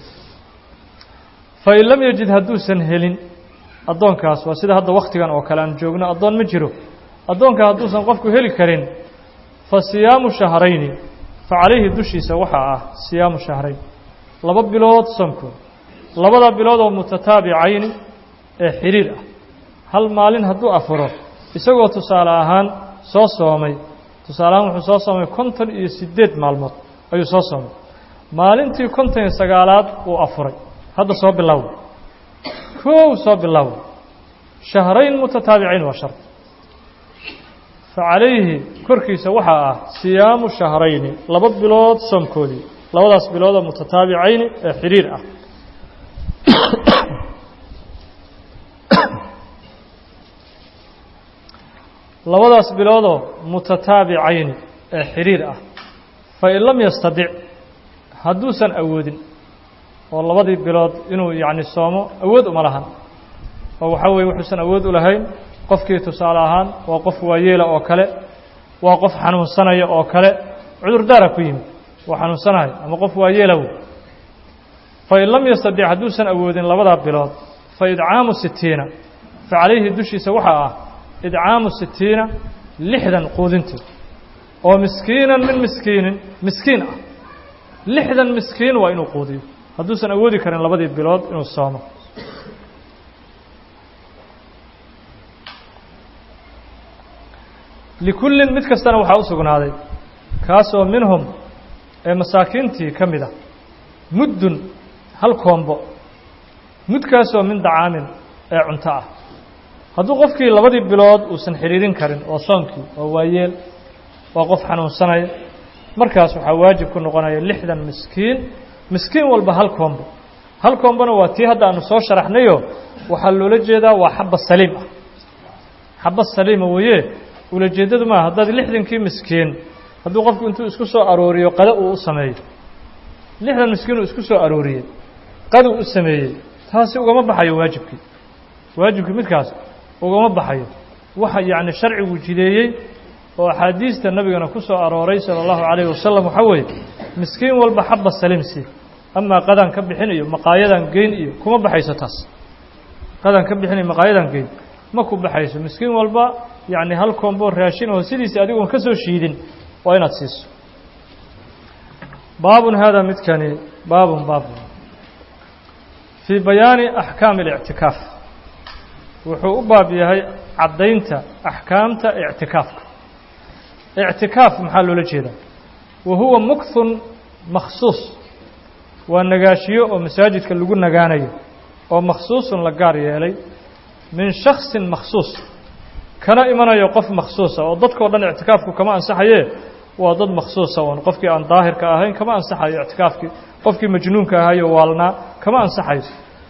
Speaker 1: fain lam yajid hadduusan helin addoonkaas waa sida hadda wakhtigan oo kale aan joogno addoon ma jiro addoonka hadduusan qofku heli karin fa siyaamu shahrayni fa calayhi dushiisa waxaa ah siyaamu shahrayn laba bilood soonkood labada bilood oo mutataabicayni ee xiriir ah hal maalin hadduu afuro isagoo tusaale ahaan soo soomay tusaale ahaan wuxuu soo soomay konton iyo siddeed maalmood ayuu soo soomay maalintii konton iyo sagaalaad uu afuray hadda soo bilow kow soo bilow shahrayn mutataabicayn waa shart fa calayhi korkiisa waxaa ah siyaamu shahrayni laba bilood soomkoodii labadaas biloodoo mutataabicayni ee xiriir ah labadaas biloodoo mutataabicayni ee xiriir ah fain lam yastadic hadduusan awoodin oo labadii bilood inuu yacni soomo awood uma lahan oo waxaa weeye wuxuusan awood u lahayn qofkii tusaale ahaan waa qof waayeela oo kale waa qof xanuunsanaya oo kale cudurdaara ku yimid waa xanuunsanahay ama qof waayeela wey fain lam yastadic hadduusan awoodin labadaa bilood fa idcaamu sitiina fa calayhi dushiisa waxaa ah idcaamu sitiina lixdan quudinteed oo miskiinan min miskiinin miskiin ah lixdan miskiin waa inuu quudiyo hadduusan awoodi karin labadii bilood inuu soomo likullin mid kastana waxaa u sugnaaday kaasoo minhum ee masaakiintii ka mid a muddun hal koombo mudkaasoo min dacaamin ee cunto ah hadduu qofkii labadii bilood uusan xidhiirin karin oo soonkii oo waayeel waa qof xanuunsanaya markaas waxaa waajib ku noqonaya lixdan miskiin miskiin walba hal koombo hal koombona waa tii hadda aanu soo sharaxnayo waxaa loola jeedaa waa xaba saliim ah xaba saliima weeye ulajeeddadu maaha haddaad lixdankii miskiin hadduu qofku intuu isku soo arooriyo qada uu u sameeyo lixdan miskiin uu isku soo arooriyey qaduu u sameeyey taasi ugama baxayo waajibkii waajibkii midkaas ugama baxayo waxa yacni sharcigu jideeyey oo axaadiista nabigana ku soo arooray sala allahu calayhi wasalam waxaa weeye miskiin walba xaba saliim sii amaa qadaan ka bixin iyo maqaayadan geyn iyo kuma baxayso taas qadaan ka bixin iyo maqaayadan geyn ma ku baxayso miskiin walba yacni hal koombo raashin oo sidiisa adigoon ka soo shiidin waa inaad siiso baabun haadaa midkani baabun baabun fii bayaani axkaami اlictikaaf wuxuu u baab yahay caddaynta axkaamta ictikaafka ictikaaf maxaa loola jeedaa wa huwa mukthun makhsuus waa nagaashiyo oo masaajidka lagu nagaanayo oo makhsuusun la gaar yeelay min shaksin makhsuus kana imanayo qof makhsuusa oo dadkao dhan ictikaafku kama ansaxaye waa dad makhsuusa oon qofkii aan daahirka ahayn kama ansaxayo ictikaafkii qofkii majnuunka ahayo waalnaa kama ansaxayo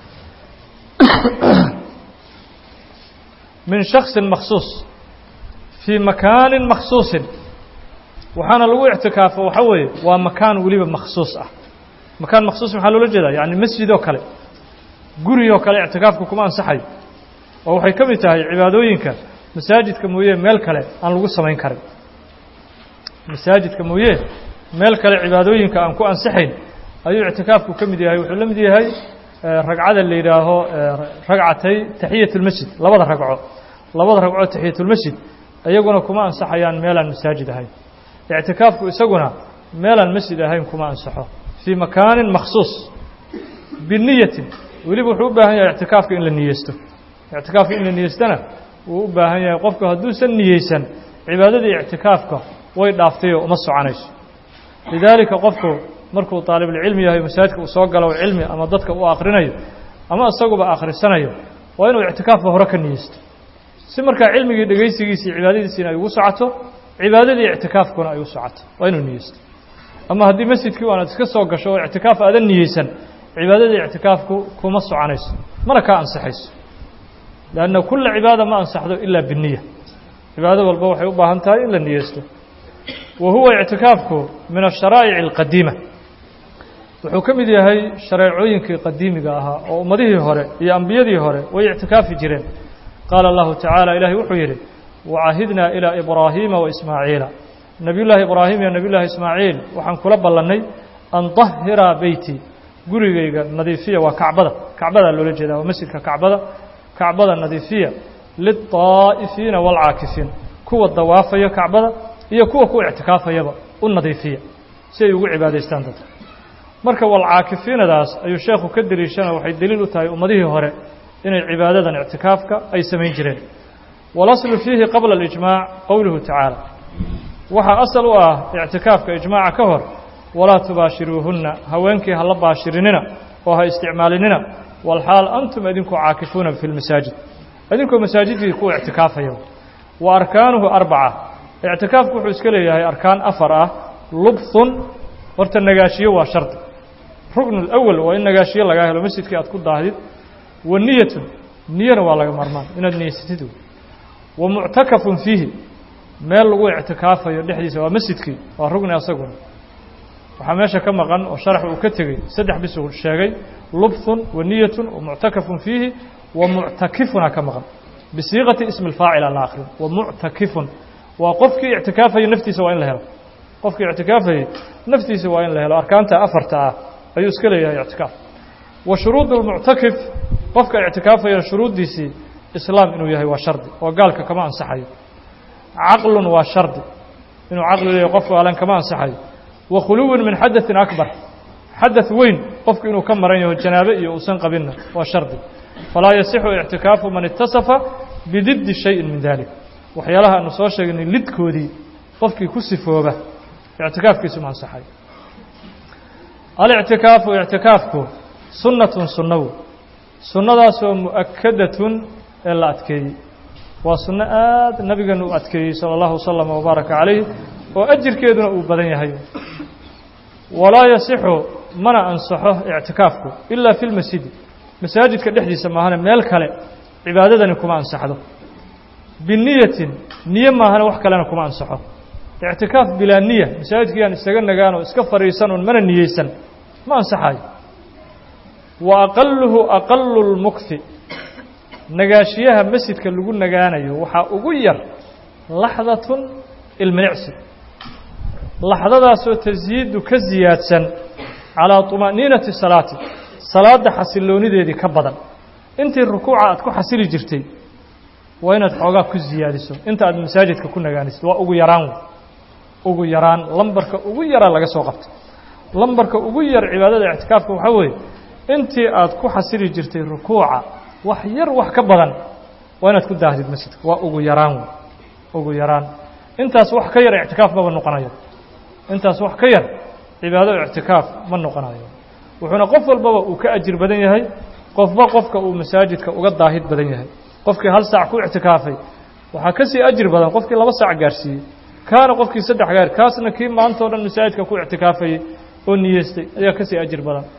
Speaker 1: min shaksin makhsuus fii makaanin makhsuusin waxaana lagu ictikaafo waxaa weeye waa makaan weliba makhsuus ah makaan makhsuus maxaa loola jeedaa yacni masjid oo kale guri oo kale ictikaafku kuma ansaxayo oo waxay ka mid tahay cibaadooyinka masaajidka mooye meel kale aan lagu samayn karin masaajidka mooye meel kale cibaadooyinka aan ku ansixayn ayuu ictikaafku ka mid yahay wuxuu la mid yahay ragcada la yidhaaho ragcatay taxiyatulmasjid labada ragco labada ragco taxiyatulmasjid iyaguna kuma ansaxayaan meelaan masaajid ahayn ictikaafku isaguna meelaan masjid ahayn kuma ansaxo fii makaanin makhsuus biniyatin weliba wuxuu u baahan yahay ictikaafka in la niyeysto ictikaafka in la niyeystana wuu u baahan yahay qofku hadduusan niyeysan cibaadadii ictikaafka way dhaaftayoo uma soconayso lidaalika qofku markuu طaalibulcilmi yahay masaajidka uu soo galo cilmi ama dadka u akrinayo ama isaguba akhrisanayo waa inuu ictikaafka hore ka niyeysto si markaa cilmigii dhegaysigiisii cibaadadiisiina ay ugu socoto cibaadadii ictikaafkuna ay u socoto waa inuu niyeysto ama haddii masjidkii u aanaad iska soo gasho oo ictikaaf aadan niyeysan cibaadadii ictikaafku kuma soconayso mana kaa ansaxayso lanna kulla cibaada ma ansaxdo ilaa biniya cibaado walba waxay u baahan tahay in la niyeysto wa huwa ictikaafku min asharaa'ic alqadiima wuxuu ka mid yahay shareecooyinkii qadiimiga ahaa oo ummadihii hore iyo ambiyadii hore way ictikaafi jireen qaala allahu tacaala ilaahay wuxuu yidhi wacahidnaa ilaa ibraahiima wa ismaaciila nebiyullaahi ibraahim iyo nebiyullaahi ismaaciil waxaan kula ballannay an dahira beyti gurigayga nadiifiya waa kacbada kacbadaa loola jeedaa waa masjidka kacbada kacbada nadiifiya lilطaa'ifiina waalcaakifiin kuwa dawaafaya kacbada iyo kuwa ku ictikaafayaba u nadiifiya si ay ugu cibaadaystaan dadka marka walcaakifiinadaas ayuu sheekhu ka deliishana waxay deliil u tahay ummadihii hore inay cibaadadan ictikaafka ay samayn jireen walaslu fiihi qabla alijmaac qowluhu tacaala waxaa asal u ah ictikaafka ijmaaca ka hor walaa tubaashiruuhunna haweenkii ha la baashirinina oo ha isticmaalinina walxaal antum idinku caakifuuna fi lmasaajid idinkoo masaajidkii ku ictikaafaya wa arkaanuhu arbaca ictikaafku wuxuu iska leeyahay arkaan afar ah lubthun horta nagaashiyo waa shardi ruknu اlأwal waa in nagaashiyo lagaa helo masjidkii aad ku daahdid wa niyatun niyana waa laga maarmaan inaad niyeysatid wa muctakafun fiihi meel lagu ictikaafayo dhexdiisa waa masjidkii waa rugni asaguna waxaa meesha ka maqan oo sharax uu ka tegey saddex bis uu sheegay lubthun wa niyatun wa muctakafun fiihi wa muctakifuna ka maqan bisiiqati ismi اlfaacil aan la akrin wa muctakifun waa qofkii ictikaafayay naftiisa waa in la helo qofkii ictikaafayey naftiisa waa in la helo arkaanta afarta ah ayuu iska leeyahay ictikaaf wa shuruud اlmuctakif qofka ictikaafaya shuruuddiisii islaam inuu yahay waa shardi oo gaalka kama ansaxayo caqlun waa shardi inuu caqli leeyahay qofku alan kama ansaxayo wa khuluwin min xadaثin akbar xadaث weyn qofku inuu ka maran yaho janaabe iyo uusan qabinna waa shardi falaa yasixu ictikaafu man itasafa bididdi shayin min dalik waxyaalaha aanu soo sheegnay lidkoodii qofkii ku sifooba ictikaafkiisu ma ansaxay alictikaafu ictikaafku sunnatun sunnawu sunnadaasoo mu'akadatun ee la adkeeyey waa sunno aad nabigeenu u adkeeyey sala allahu wasalam wabaaraka calayh oo ajirkeeduna uu badan yahay walaa yasixu mana ansaxo ictikaafku ilaa fi lmasjidi masaajidka dhexdiisa maahane meel kale cibaadadani kuma ansaxdo biniyatin niye maahane wax kalena kuma ansaxo ictikaaf bilaa niya masaajidkii aan isaga nagaan oo iska fadhiisan oon mana niyeysan ma ansaxayo wa aqaluhu aqalu lmukfi nagaashiyaha masjidka lagu nagaanayo waxaa ugu yar laxdatun ilminicsi laxdadaasoo tasyiidu ka siyaadsan calaa طumaaniinati salaati salaadda xasiloonideedii ka badan intii rukuuca aad ku xasili jirtay waa inaad xoogaa ku siyaadiso inta aad masaajidka ku nagaanaysid waa ugu yaraan ugu yaraan lambarka ugu yaraa laga soo qabtay lambarka ugu yar cibaadada ictikaafka waxaa weeye intii aad ku xasili jirtay rukuuca wax yar wax ka badan waa inaad ku daahdid masjidka waa ugu yaraan ugu yaraan intaas wax ka yar ictikaaf maba noqonayo intaas wax ka yar cibaado ictikaaf ma noqonayo wuxuuna qof walbaba uu ka ajir badan yahay qofba qofka uu masaajidka uga daahid badan yahay qofkii hal saac ku ictikaafay waxaa ka sii ajir badan qofkii laba saac gaarsiiyey kaana qofkii saddex gaar kaasna kii maanta o dhan masaajidka ku ictikaafayey oo niyeystay ayaa ka sii ajir badan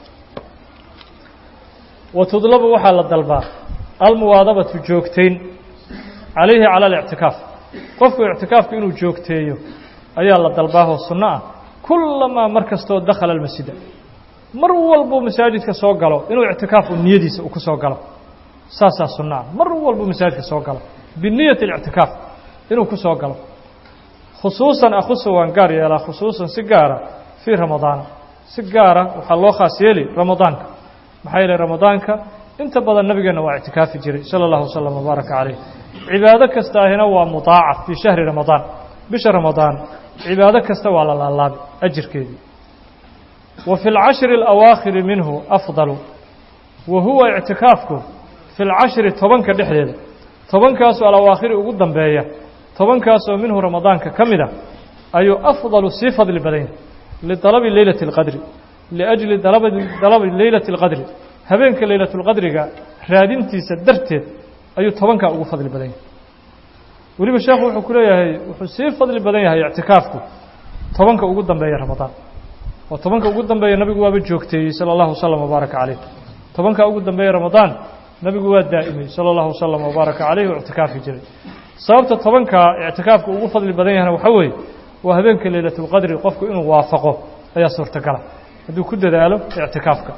Speaker 1: wa tudlabu waxaa la dalbaa almuwaadabatu joogtayn calayhi cala alictikaaf qofku ictikaafku inuu joogteeyo ayaa la dalbaahoo sunno ah kullamaa mar kastoo dakhala almasjida mar walbuu masaajidka soo galo inuu ictikaafu niyadiisa uu ku soo galo saasaa sunnaa mar walbu masaajidka soo galo biniyati اlictikaaf inuu ku soo galo khusuusan akhusa waan gaar yeelaa khusuusan si gaara fii ramadaana si gaara waxaa loo khaas yeeli ramadaanka maxaa yeelay ramadaanka inta badan nabigeenna waa ictikaafi jiray sala allahu wasalam wabaaraka calayh cibaado kasta ahina waa mudaacaf fii shahri ramadaan bisha ramadaan cibaado kasta waa la laalaabi ajirkeedii wa fi lcashri alawaakhiri minhu afdalu wa huwa ictikaafku fi lcashri tobanka dhexdeeda tobankaasoo alawaakhiri ugu dambeeya tobankaasoo minhu ramadaanka ka mid a ayuu afdalu sii fadli badan yahay lidalabi leylati اlqadri liajli dalabi leylati اlqadri habeenka leylatulqadriga raadintiisa darteed ayuu tobankaa ugu fadli badan yahay weliba sheekhu wuxuu ku leeyahay wuxuu sii fadli badan yahay ictikaafku tobanka ugu dambeeya ramadaan oo tobanka ugu dambeeya nabigu waaba joogteeyey sala allahu wasalam wabaaraka calayh tobanka ugu dambeeya ramadaan nabigu waa daa'imay sala allahu wasalam wabaaraka calayh oo ictikaafi jiray sababta tobanka ictikaafku ugu fadli badan yahana waxaa weeye waa habeenka leylatulqadri qofku inuu waafaqo ayaa suurtagala hadduu ku dadaalo ictikaafka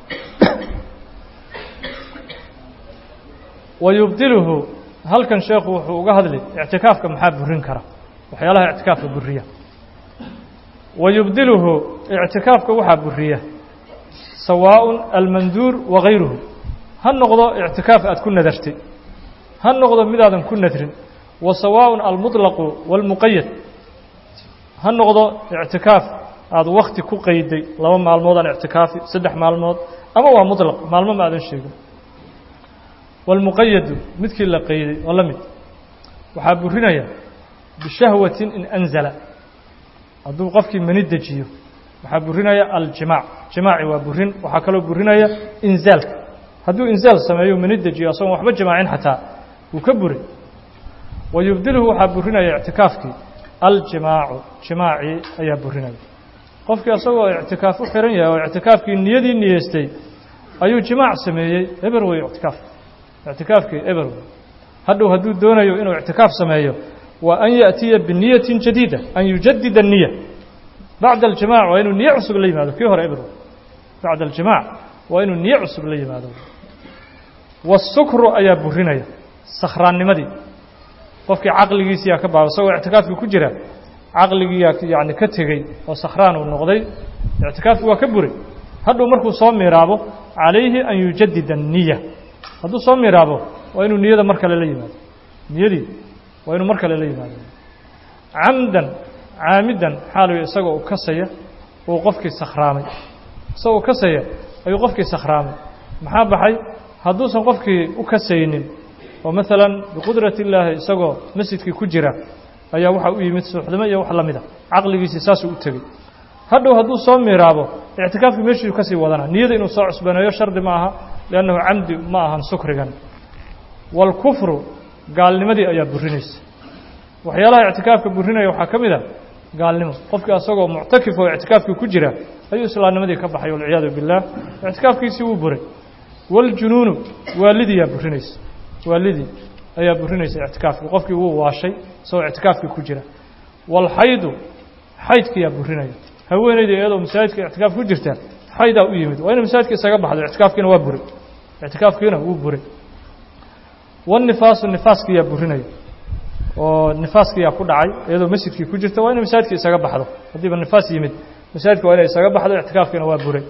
Speaker 1: wa yubdiluhu halkan sheekhu wuxuu uga hadli ictikaafka maxaa burin kara waxyaalaha ictikaafka buriya wa yubdiluhu ictikaafka waxaa buriya sawaaءun almanduur wagayruhu ha noqdo ictikaaf aad ku nadartay ha noqdo midaadan ku nadrin wa sawaaءun almuطlaqu wاlmuqayad ha noqdo ictikaaf aada wakti ku qayday laba maalmoodaan ictikaafi saddex maalmood ama waa muطlaq maalmo ma aadan sheegin wاlmuqayadu midkii la qayday oo la mid waxaa burinaya bishahwatin in anzala hadduu qofkii mani dejiyo waxaa burinaya aljimaac jimaaci waa burin waxaa kaloo burinaya inzaalka hadduu inzaal sameeyo mani dejiyo asagoon waxba jimaacin xataa wuu ka buray wa yubdiluhu waxaa burinaya ictikaafkii aljimaacu jimaacii ayaa burinaya qofkii asagoo ictikaaf u xiran yahay oo ictikaafkii niyadii niyeystay ayuu jimaac sameeyey eber wey ictikaaf ictikaafkii eber wey hadhow hadduu doonayo inuu ictikaaf sameeyo waa an yaأtiya biniyatin jadiida an yujadida الniya bacda aljimaac waa inuu niye cusub la yimaado kii hore eber wey bacda aljimaac waa inuu niye cusub la yimaado wasukru ayaa burinaya sakhraannimadii qofkii caqligiisiyaa ka baaba isagoo ictikaafkii ku jira caqligiiyaa yani ka tegey oo sakhraan uu noqday ictikaafkii waa ka buray hadhow markuu soo miiraabo calayhi an yujadida الniya hadduu soo miiraabo waa inuu niyada mar kale la yimaado niyadii waa inuu mar kale la yimaado camdan caamidan xaaluy isagoo u kasaya uu qofkii sakhraamay isagoo kasaya ayuu qofkii sakhraamay maxaa baxay hadduusan qofkii u kasaynin oo maalan biqudrati illaahi isagoo masjidkii ku jira ayaa waxaa u yimid suuxdimo iyo wax la mida caqligiisii saasuu u tegey hadhow hadduu soo miiraabo ictikaafkii meeshuu kasii wadana niyada inuu soo cusbaneeyo shardi ma aha liannahu camdi ma ahan sukrigan waalkufru gaalnimadii ayaa burinaysa waxyaalaha ictikaafka burinaya waxaa ka mid a gaalnimo qofkii asagoo muctakif oo ictikaafkii ku jira ayuu islaamnimadii ka baxay walciyaadu billaah ictikaafkiisii wuu buray waaljunuunu waalidiyaa burinaysa waalidii ayaa burinaysa ictikaafkii qofkii wuu waashay isagoo ictikaafkii ku jira waalxaydu xaydkiyaa burinaya haweenaydii iyadoo masaajidka ictikaaf ku jirta xaydaa u yimid waa inay masaajidka isaga baxdo ictikaafkiina waa buray ictikaafkiina wuu buray wannifaasu nifaaskiyaa burinaya oo nifaaskiyaa ku dhacay iyadoo masjidkii ku jirta waa inay masaajidka isaga baxdo haddiiba nifaas yimid masaajidka waa inay isaga baxdo ictikaafkiina waa buray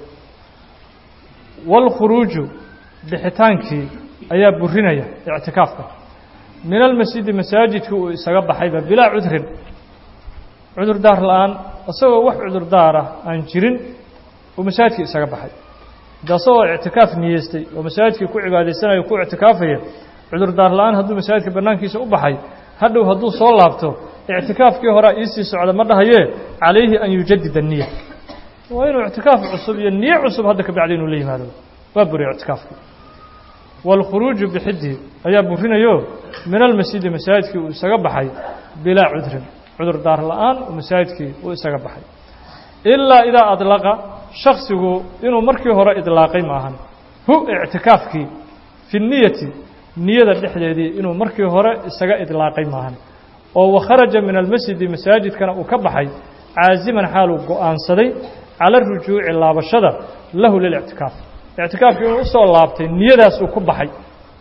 Speaker 1: waalkhuruuju bixitaankii ayaa burinaya ictikaafka min almasjidi masaajidkii uu isaga baxayba bilaa cudrin cudurdaar la-aan isagoo wax cudurdaar ah aan jirin uu masaajidkii isaga baxay de asagoo ictikaaf niyeystay oo masaajidkii ku cibaadaysanayo ku ictikaafaya cudurdaar la-aan hadduu masaajidka bannaankiisa u baxay hadhow hadduu soo laabto ictikaafkii horea iisii socda ma dhahayee calayhi an yujadida niya waa inuu ictikaaf cusub iyo niye cusub hadda ka bacdi inuu la yimaado waa buriya ictikaafkii waalkhuruuju bixidii ayaa burinayo min almasjidi masaajidkii uu isaga baxay bilaa cudrin cudurdaar la-aan uu masaajidkii uu isaga baxay ilaa idaa adlaqa shaksigu inuu markii hore idlaaqay maahan hu ictikaafkii fi niyati niyada dhexdeedii inuu markii hore isaga idlaaqay maahan oo wakharaja min almasjidi masaajidkana uu ka baxay caasiman xaaluu go-aansaday cala arujuuci laabashada lahu lilictikaaf ictikaafkii inuu usoo laabtay niyadaas uu ku baxay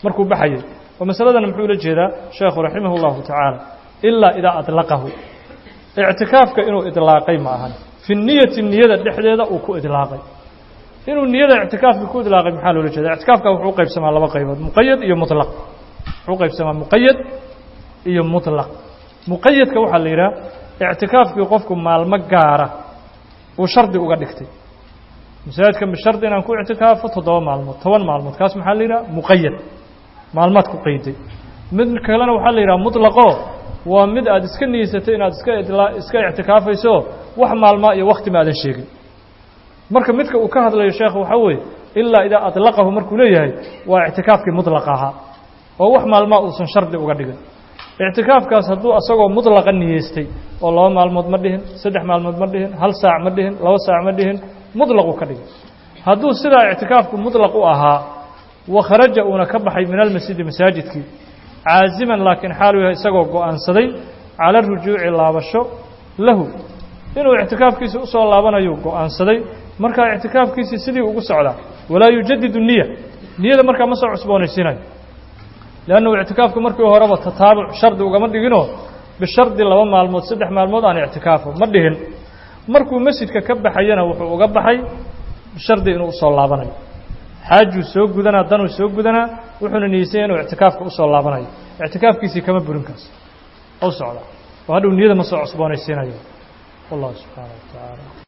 Speaker 1: markuu baxayay oo masaladan muxuu ula jeedaa sheekhu raximah اllahu tacaala ilaa idaa adlaqahu ictikaafka inuu idlaaqay ma ahan fi niyati niyada dhexdeeda uu ku idlaaqay inuu niyada ictikaafka ku idlaaqay maxaa loola jeeda ictikaafka wuxuu u qaybsamaa laba qaybood muqayad iyo muطlaq wuxuu u qaybsamaa muqayad iyo muطlaq muqayadka waxaa la yidhaha ictikaafkii qofku maalmo gaara uu shardi uga dhigtay masaajidka bishardi inaan ku ictikaafo toddoba maalmood toban maalmood kaas maxaa la yidhaha muqayad maalmaad ku qayday mid kalena waxaa la yidhaha muطlaqo waa mid aad iska niyeysatay inaad iska idlaa iska ictikaafayso wax maalmaa iyo wakti ma aadan sheegin marka midka uu ka hadlayo sheekh waxaa weeye ilaa idaa adlaqahu markuu leeyahay waa ictikaafkii muطlaqa ahaa oo wax maalmaa uusan shardi uga dhigin ictikaafkaas hadduu asagoo muطlaqa niyeystay oo laba maalmood ma dhihin saddex maalmood ma dhihin hal saac ma dhihin laba saac ma dhihin muطlaquu ka dhigay hadduu sidaa ictikaafku muطlaq u ahaa wakharaja uuna ka baxay min almasjidi masaajidkii caaziman laakiin xaalu yahay isagoo go-aansaday cala rujuuci laabasho lahu inuu ictikaafkiisi usoo laabanayu go-aansaday markaa ictikaafkiisii sidii ugu socdaa walaa yujadidu niya niyada markaa ma soo cusboonaysiinayo leannahu ictikaafku markii horeba tataabuc shardi ugama dhiginoo bishardi laba maalmood saddex maalmood aan ictikaafo ma dhihin markuu masjidka ka baxayana wuxuu uga baxay bishardi inuu usoo laabanayo xaajuu soo gudanaa danuu soo gudanaa wuxuuna niyeysanya inuu ictikaafka usoo laabanayo ictikaafkiisii kama burin kaas u socda oo hadhow niyada ma soo cusboonaysiinayo wallahu subxaana wa tacaala